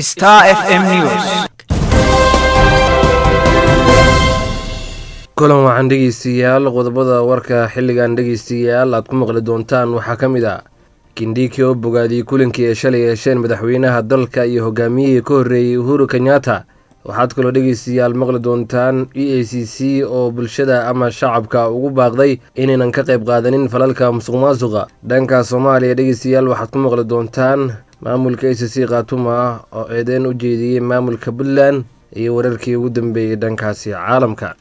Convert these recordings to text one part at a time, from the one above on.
Star FM News. kulan waxaan dhegeystayaal qodobada warka xilligan dhegeystayaal aad ku maqli doontaan waxaa ka mid ah kindhiki oo bogaadiyey kulankii ay shalay yeesheen madaxweynaha dalka iyo hogaamiyihii ka horreeyey uhuru kenyatta waxaad kaloo dhegeystayaal maqli doontaan e a c c oo bulshada ama shacabka ugu baaqday inaynan ka qayb qaadanin falalka musuq maasuqa dhanka soomaaliya dhegeystayaal waxaad ku maqli doontaan maamulka a c c khaatuma oo eedeyn u jeediyey maamulka puntland iyo wararkii ugu dambeeyey dhankaasi caalamka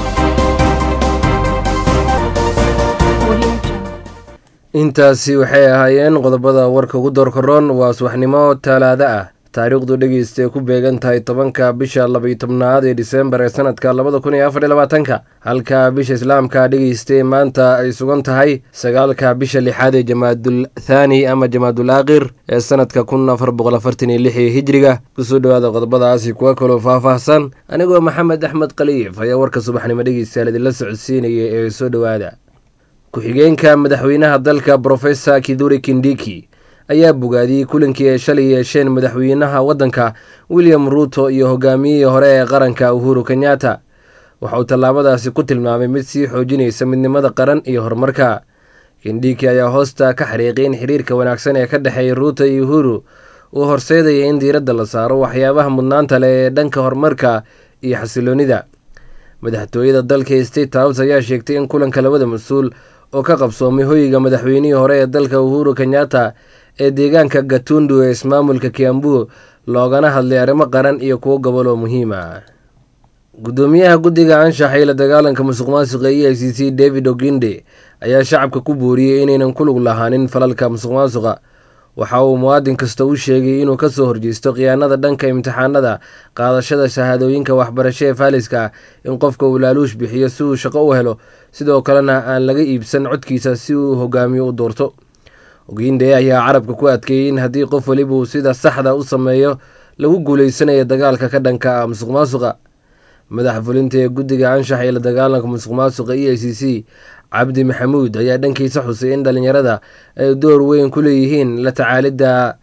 intaasi waxay ahaayeen qodobada warka ugu doorkaroon waa subaxnimo talaado ah taariikhdu dhegeystae ku beegan tahay tobanka bisha labaiyo tobnaad ee disembar ee sanadka labada kun iyo afar iyo labaatanka halka bisha islaamka dhegeystae maanta ay sugan tahay sagaalka bisha lixaad ee jamaadul thaani ama jamaadul aakhir ee sanadka kun afar boqol afartan iyo lix ee hijriga kusoo dhowaada qodobadaasi kuwa kaloo faahfaahsan anigoo maxamed axmed khaliif ayaa warka subaxnimo dhegeystayaal idinla socodsiinaya ee soo dhowaada ku-xigeenka madaxweynaha dalka brofesor kiduri kindiki ayaa bogaadiyey kulankii ay shalay yeesheen madaxweynaha waddanka william ruuto iyo hogaamiyihii hore ee qaranka uhuru kenyatta waxa uu tallaabadaasi ku tilmaamay mid sii xoojinaysa midnimada qaran iyo horumarka kindiki ayaa hoosta ka xariiqay in xiriirka wanaagsan ee ka dhexeeya ruuto iyo uhuru uu horseedaya in diiradda la saaro waxyaabaha mudnaanta leh ee dhanka horumarka iyo xasiloonida madaxtooyada dalka state house ayaa sheegtay in kulanka labada mas-uul oo ka qabsoomay hoyga madaxweynihii hore ee dalka uhuru kenyatta ee deegaanka gatundu ee ismaamulka kiambu loogana hadlay arrimo qaran iyo kuwo gobol oo muhiim ah guddoomiyaha guddiga anshaxa iyo la dagaalanka musuq maasuqa e i c c david oginde ayaa shacabka ku booriyey inaynan ku lug lahaanin falalka musuq maasuqa waxa uu muwaadin kasta u sheegay inuu kasoo horjeysto khiyaanada dhanka imtixaanada qaadashada shahaadooyinka waxbarasho ee faaliska in qofka uu laaluush bixiyo si uu shaqo u helo sidoo kalena aan laga iibsan codkiisa si uu hogaamiyo u doorto oginde ayaa carabka ku adkeeyey in haddii qof weliba uu sida saxda u sameeyo lagu guuleysanayo dagaalka ka dhanka ah musuq maasuqa madaxa fulinta ee guddiga anshaxa ee la dagaalanka musuq maasuqa e i c c cabdi maxamuud ayaa dhankiisa xusay in dhalinyarada ay door weyn ku leeyihiin la tacaalidda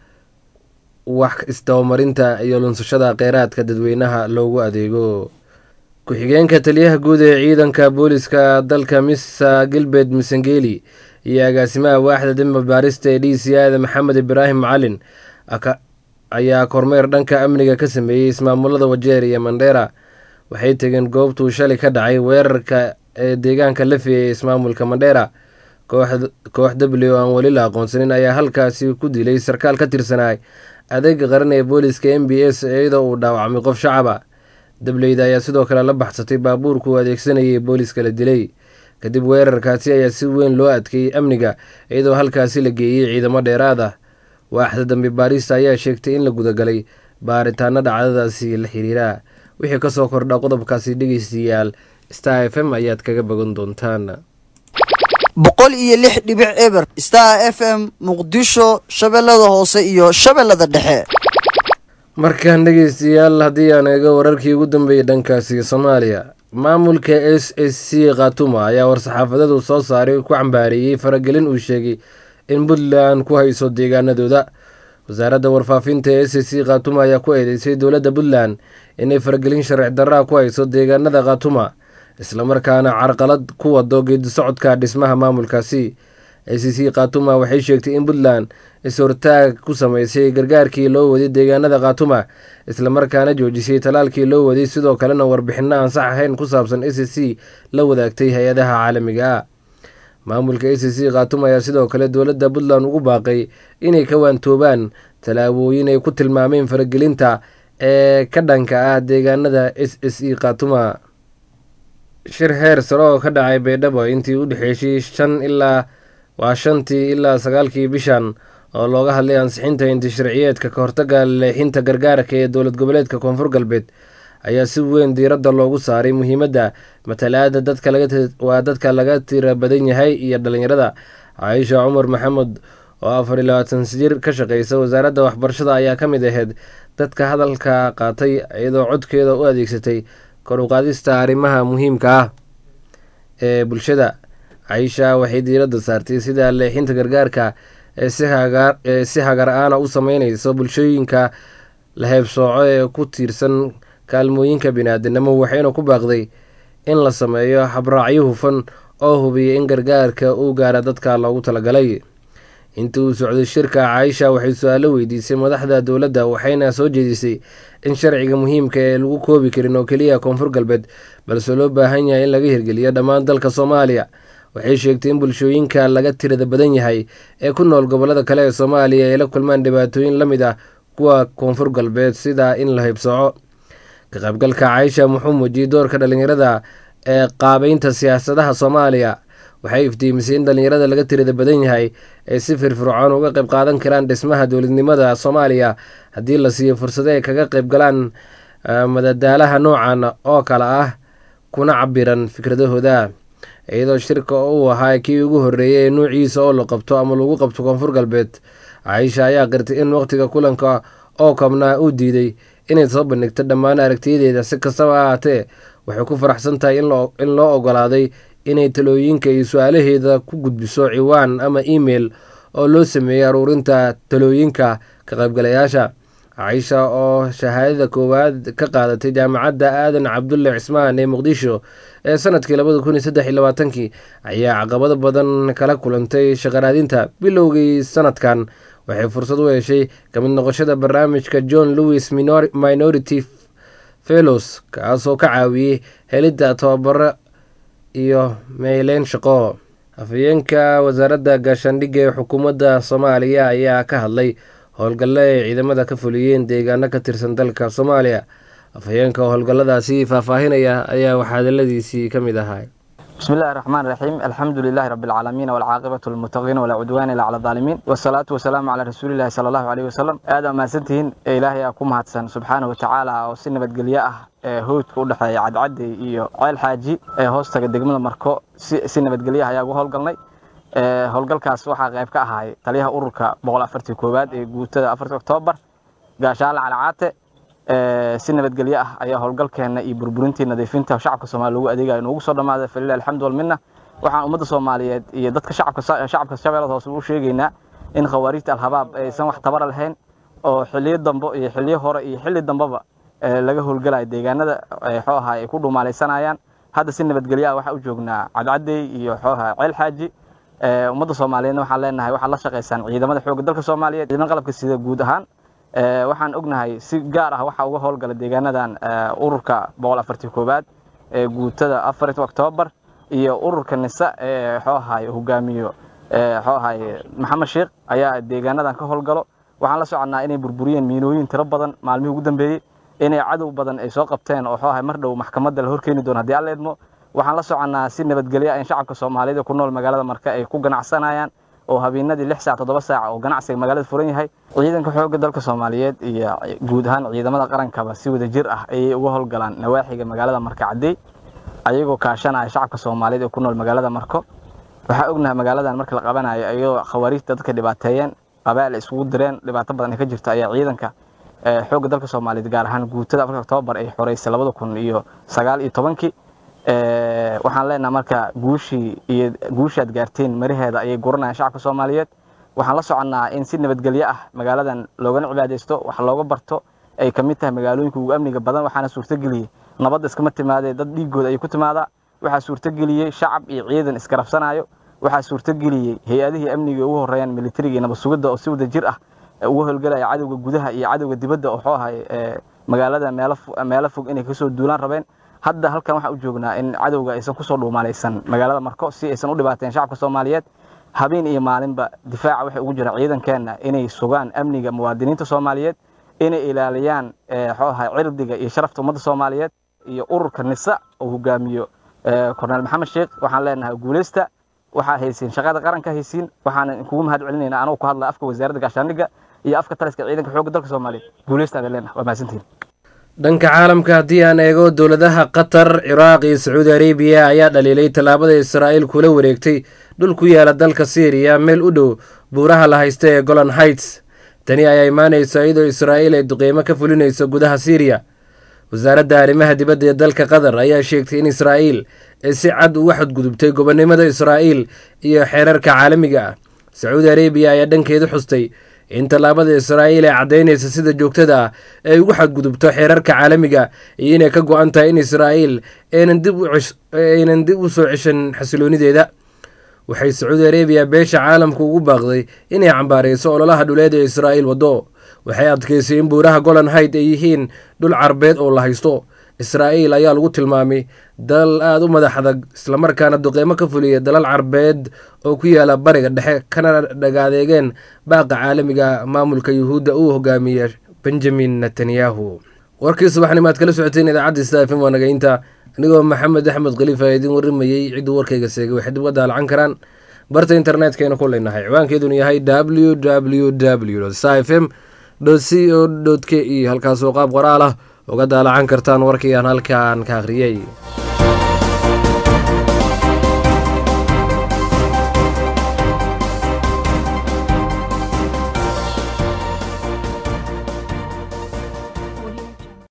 wax isdabamarinta iyo lunsashada kheyraadka dadweynaha loogu adeego ku-xigeenka taliyaha guud ee ciidanka booliska dalka misa gilbert misangeli iyo agaasimaha waaxda dembi baarista ee d c ada maxamed ibraahim macalin ayaa kormeer dhanka amniga ka sameeyey ismaamulada wajeer iyo mandheera waxay tegeen goobtuu shalay ka dhacay weerarka ee deegaanka lafi ee ismaamulka mandheera koox w aan weli la aqoonsanin ayaa halkaasi ku dilay sarkaal ka tirsanaa adeega qaran ee booliska m b s iyadoo uu dhaawacmay qof shacaba dableyda ayaa sidoo kale la baxsatay baabuurka uu adeegsanayay booliska la dilay kadib weerarkaasi ayaa si weyn loo adkeeyey amniga iyadoo halkaasi la geeyey ciidamo dheeraad ah waaxda dambi baarista ayaa sheegtay in la gudagalay baaritaano dhacdadaasi la xiriira wixii kasoo kordha qodobkaasi dhegeystayaal star f m ayaad kaga bogan doontaan boqol iyo lix dhibic eber star f m muqdisho shabeellada hoose iyo shabeellada dhexe markaan dhegeystayaal haddii aan eego wararkii ugu dambeeyey dhankaasi soomaaliya maamulka s s c khatuma ayaa war-saxaafadadu soo saaray ku cambaareeyey faragelin uu sheegay in puntland ku hayso deegaanadooda wasaaradda warfaafinta ee s s c khatuma ayaa ku eedeysay dowladda puntland inay faragelin sharci darraa ku hayso deegaanada khatuma islamarkaana carqalad ku wado geedi socodka dhismaha maamulkaasi a c c khatuma waxay sheegtay in puntland is-hortaag ku sameysay gargaarkii loo waday deegaanada khatuma islamarkaana joojisay talaalkii loo waday sidoo kalena warbixino aan sax ahayn ku saabsan a c c la wadaagtay hay-adaha caalamiga ah maamulka a c c khatuma ayaa sidoo kale dowladda puntland ugu baaqay inay ka waantoobaan tallaabooyin ay ku tilmaameen faragelinta ee ka dhanka ah deegaanada s s e khatuma shir heer sare oo ka dhacay baydhabo intii u dhexeysay shan ilaa waa shantii ilaa sagaalkii bishan oo looga hadlay ansixinta inti sharciyeedka ka hortaga leexinta gargaarka ee dowlad goboleedka koonfur galbeed ayaa si weyn diiradda loogu saaray muhiimadda matalaada dadkawaa dadka laga tira badan yahay iyo dhalinyarada caaisha cumar maxamed oo afar iyo labaatan jir ka shaqeysa wasaaradda waxbarashada ayaa ka mid ahayd dadka hadalka qaatay iyadoo codkeeda u adeegsatay kor u qaadista arrimaha muhiimka ah ee bulshada caisha waxay diiradda saartay sida leexinta gargaarka ee si hagar aana u sameyneyso bulshooyinka la heebsooco ee ku tiirsan kaalmooyinka bini-aadinimo waxayna ku baaqday in la sameeyo habraacyo hufan oo hubiya in gargaarka uu gaara dadka loogu talagalay intii uu socday shirka caaisha waxay su-aalo weydiisay madaxda dowladda waxayna soo jeedisay in sharciga muhiimka ee lagu koobi karin oo keliya koonfur galbeed balse loo baahan yahay in laga hirgeliyo dhammaan dalka soomaaliya waxay sheegtay in bulshooyinka laga tirada badan yahay ee ku nool gobolada kale ee soomaaliya ay la kulmaan dhibaatooyin la mid ah kuwa koonfur galbeed sida in la haybsooco ka qaybgalka caaisha wuxuu muujiyey doorka dhalinyarada ee qaabeynta siyaasadaha soomaaliya waxay iftiimisay in dhalinyarada laga tirada badan yahay ay si firfircoon uga qayb qaadan karaan dhismaha dowladnimada soomaaliya haddii la siiyo fursado ay kaga qayb galaan madadaalaha noocan oo kale ah kuna cabiran fikradahooda iyadoo shirka uu ahaa kii ugu horreeyay ee nuuciisa oo la qabto ama lagu qabto koonfur galbeed caaisha ayaa qirtay in waqtiga kulanka oo kabnaa uu diiday inay soo bandhigto dhammaan aragtiyadeeda si kastaba ahaatee waxay ku faraxsan tahay in loo ogolaaday inay talooyinka iyo su-aalaheeda ku gudbiso ciwaan ama email oo loo sameeyey aruurinta talooyinka ka qaybgalayaasha caaisha oo shahaadada koowaad ka qaadatay jaamacadda aadan cabdulle cismaan ee muqdisho ee sanadkii labada kun iyo saddex iyo labaatankii ayaa caqabado badan kala kulantay shaqaraadinta bilowgii sanadkan waxay fursad u heshay kamid noqoshada barnaamijka john lewis minority fellows kaasoo ka caawiyey helidda tababaro iyo meyleyn shaqo afhayeenka wasaaradda gaashaandhigga ee xukuumadda soomaaliya ayaa ka hadlay howlgalle ay ciidamada ka fuliyeen deegaano ka tirsan dalka soomaaliya afhayeenka howlgalladaasi faahfaahinaya ayaa waxaadaladiisii ka mid ahaa بسم الله الرحمن الرحيم الحمد لله رب العالمين والعاقبة للمتقين ولا عدوان إلا على الظالمين والصلاة والسلام على رسول الله صلى الله عليه وسلم آدم ما سنتهن إلهي أكون هاتسان سبحانه وتعالى وسنة بدقلياء هود كل حي عد عد إيو عيل حاجي هوستا قدق من المركو سنة بدقلياء هيا هول قلني howlgalkaas waxaa qayb ka ahay taliyaha ururka boqol afartii koowaad ee guutada afartii oktoobar gaashaale calcaate si nabadgelyo ah ayaa howlgalkeena iyo burburintii nadiifinta shacabka soomaaliya lagu adeegaya inoogu soo dhamaaday falilah alxamdu walminna waxaan ummadda soomaaliyeed iyo dadka shacabka shacabka shabeellada hoose u sheegaynaa in khawaariijta alhabaab aysan wax tabara lahayn oo xiliyo dambe iyo xiliyo hore iyo xilli dambeba laga howlgalayo deegaanada xoo ahaa ay ku dhumaalaysanayaan hadda si nabadgelyo ah waxaa u joognaa cadcadey iyo xoo ahaa ceel xaaji ummadda soomaaliyeedna waxaan leenahay waxaad la shaqaysaan ciidamada xoogga dalka soomaaliyeed ciidamada qalabka sida guud ahaan waxaan ognahay si gaar ah waxaa uga howlgala deegaanadan ururka boqol afartii koowaad ee guutada afartii oktoobar iyo ururka nisa ee xoo ahaay hogaamiyo xoo ahaay maxamed sheekh ayaa deegaanadan ka howlgalo waxaan la soconnaa inay burburiyeen miinooyin tiro badan maalmihii ugu dambeeyey inay cadow badan ay soo qabteen oo xoo ahaay mar dhow maxkamadda la horkeeni doono haddii alla idmo waxaan la soconnaa si nabadgelyo in shacabka soomaaliyeed ee ku nool magaalada marka ay ku ganacsanayaan oo habeenadii lix saac toddoba saac oo ganacsiga magaalada furan yahay ciidanka xoogga dalka soomaaliyeed iyo guud ahaan ciidamada qarankaba si wada jir ah ayay uga howlgalaan nawaaxiga magaalada marka caddey ayagoo kaashanaya shacabka soomaaliyeed ee ku nool magaalada marko waxaa ognahay magaaladan marka la qabanayo ayagoo khawaariijta dadka dhibaateeyeen qabaal isugu direen dhibaato badan ay ka jirto ayaa ciidanka xoogga dalka soomaaliyeed gaar ahaan guutada afarka oktoobar ay xoreysay labada kun iyo sagaal iyo tobankii waxaan leenaha marka guushii iyo guushaad gaarteen maraheeda ayay guranayaan shacabka soomaaliyeed waxaan la soconnaa in si nabadgelyo ah magaaladan loogana cibaadaysto wax looga barto ay ka mid tahay magaalooyinka ugu amniga badan waxaana suurtageliyey nabadda iskama timaadee dad dhiigooda ay ku timaada waxaa suurtageliyey shacab iyo ciidan isgarabsanayo waxaa suurtageliyey hay-adihii amniga ugu horeeyaan militariga iyo nabad sugidda oo si wada jir ah uga howlgelaya cadowga gudaha iyo cadowga dibadda oo xoo ahay magaalada meelo fog inay kasoo duulaan rabeen hadda halkan waxaan u joognaa in cadowga aysan kusoo dhuumaalaysan magaalada marko si aysan u dhibaateen shacabka soomaaliyeed habeen iyo maalinba difaaca waxay ugu jiraan ciidankeenna inay sugaan amniga muwaadiniinta soomaaliyeed inay ilaaliyaan xooaha cirdiga iyo sharafta ummadda soomaaliyeed iyo ururka nisa oo hogaamiyo korneel maxamed sheekh waxaan leenahay guuleysta waxaa haysiin shaqada qaranka haysiin waxaan kugu mahad celinaynaa anuu ku hadla afka wasaaradda gaashaandhigga iyo afka taliska ciidanka xoogga dalka soomaaliyeed guuleysta adan leenahay waa mahadsantihin dhanka caalamka haddii aan eego dowladaha qatar ciraaq iyo sacuudi arabiya ayaa dhaliilay tallaabada israa'iil kula wareegtay dhul ku yaala dalka syriya meel u dhow buuraha la haysta ee golan heights tani ayaa imaanaysa iyadoo israa'iil ay duqeymo ka fulinayso gudaha syriya wasaaradda arrimaha dibadda ee dalka qatar ayaa sheegtay in israa'iil ay si cad uga xadgudubtay gobonnimada israa'iil iyo xeerarka caalamiga ah sacuudi arabiya ayaa dhankeedu xustay in tallaabada israa'iil ay caddaynaysa sida joogtada ah ay ugu xadgudubto xeerarka caalamiga iyo inay ka go-an tahay in israa'iil aynan dib u soo ceshan xasiloonideeda waxay sacuudi arabiya beesha caalamka ugu baaqday inay cambaarayso ololaha dhuleed ee israa'iil waddo waxay adkaysay in buuraha golan hayd ay yihiin dhul carbeed oo la haysto israa'iil ayaa lagu tilmaamay dalal aada u madax adag islamarkaana duqeymo ka fuliya dalal carbeed oo ku yaala bariga dhexe kana dhagaadeegeen baaqa caalamiga maamulka yuhuudda uu hogaamiya benjamin netanyahu warkii subaxnimo aad kala socoteen idaacadda stafm waa nagaynta anigoo maxamed axmed khaliif aa idiin warramayey cidduu warkayga seegay waxay dib uga daalacan karaan barta internetkayna ku leynahay ciwaankeeduna yahay w w w f m c o k e halkaasoo qaab qoraal ah uga daalacan kartaan warkii aan halkaan ka akhriyey